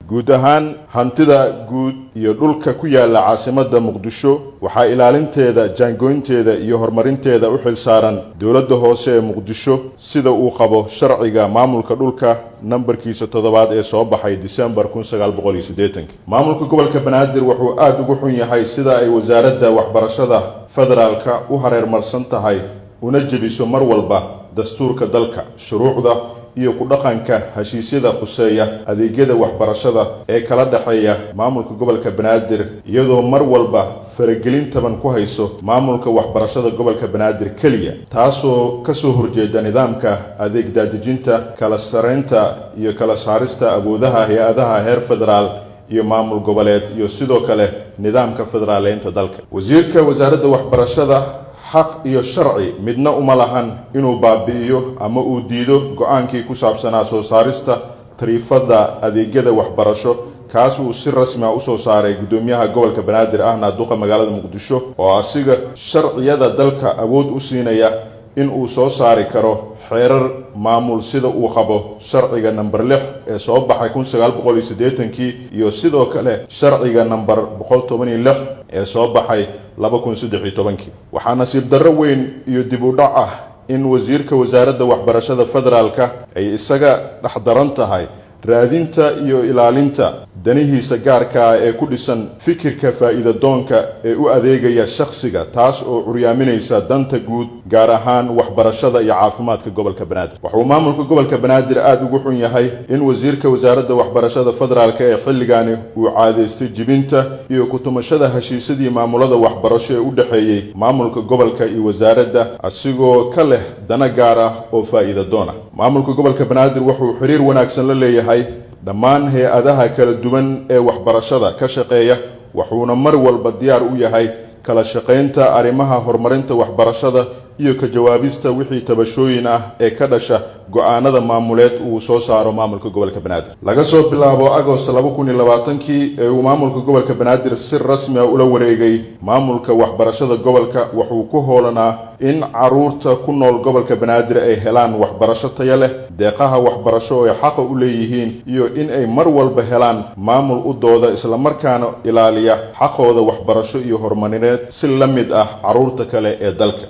guud ahaan hantida guud iyo dhulka ku yaala caasimadda muqdisho waxaa ilaalinteeda jaangoynteeda iyo horumarinteeda u xil saaran dowladda hoose ee muqdisho sida uu qabo sharciga maamulka dhulka nambarkiisa toddobaad ee soo baxay disembar kun sagaal boqol iyo siddeetanki maamulka gobolka banaadir wuxuu aada ugu xun yahay sida ay wasaaradda waxbarashada federaalka u hareermarsan tahay una jebiso mar walba dastuurka dalka shuruucda iyo ku dhaqanka heshiisyada quseeya adeegyada waxbarashada ee kala dhexeeya maamulka gobolka banaadir iyadoo mar walba faragelin taban ku hayso maamulka waxbarashada gobolka banaadir keliya taasoo kasoo horjeeda nidaamka adeeg daadejinta kala saraynta iyo kala saarista awoodaha hay-adaha heer federaal iyo maamul goboleed iyo sidoo kale nidaamka federaaleynta dalka wasiirka wasaaradda waxbarashada xaq iyo sharci midna uma lahan inuu baabi'iyo ama uu diido go-aankii ku saabsanaa soo saarista tariifadda adeegyada waxbarasho kaas uu si rasmi a usoo saaray guddoomiyaha gobolka banaadir ahna duqa magaalada muqdisho oo asiga sharciyada dalka awood u siinaya in uu soo saari karo xeerar maamul sida uu qabo sharciga namber lix ee soo baxay kun sagaal boqol iyo siddeetankii iyo sidoo kale sharciga namber boqol toban iyo lix ee soo baxay laba kun saddex iyo tobankii waxaa nasiib darro weyn iyo dib u dhac ah in wasiirka wasaaradda waxbarashada federaalka ay isaga dhexdaran tahay raadinta iyo ilaalinta danihiisa gaarka ah ee ku dhisan fikirka faa'iida doonka ee u adeegaya shakhsiga taas oo curyaaminaysa danta guud gaar ahaan waxbarashada iyo caafimaadka gobolka banaadir wuxuu maamulka gobolka banaadir aada ugu xun yahay in wasiirka wasaaradda waxbarashada federaalka ee xilligaani uu caadaystay jibinta iyo kutumashada heshiisyadii maamulada waxbarasho ee u dhexeeyey maamulka gobolka iyo wasaaradda asigoo ka leh dana gaar ah oo faa'iida doon ah maamulka gobolka banaadir wuxuu xiriir wanaagsan la leeyahay dhammaan hay-adaha kala duwan ee waxbarashada ka shaqeeya wuxuuna mar walba diyaar u yahay kala shaqaynta arrimaha horumarinta waxbarashada iyo ka jawaabista wixii tabashooyin ah ee ka dhasha go-aanada maamuleed uu soo saaro maamulka gobolka banaadir laga soo bilaabo agost laba kun iyo labaatankii ee uu maamulka gobolka banaadir si rasmi a ula wareegay maamulka waxbarashada gobolka wuxuu ku hoolanaa in caruurta ku nool gobolka banaadir ay helaan waxbarasho taya leh deeqaha waxbarasho ay xaqa u leeyihiin iyo in ay mar walba helaan maamul u dooda islamarkaana ilaaliya xaqooda waxbarasho iyo horumarineed si la mid ah caruurta kale ee dalka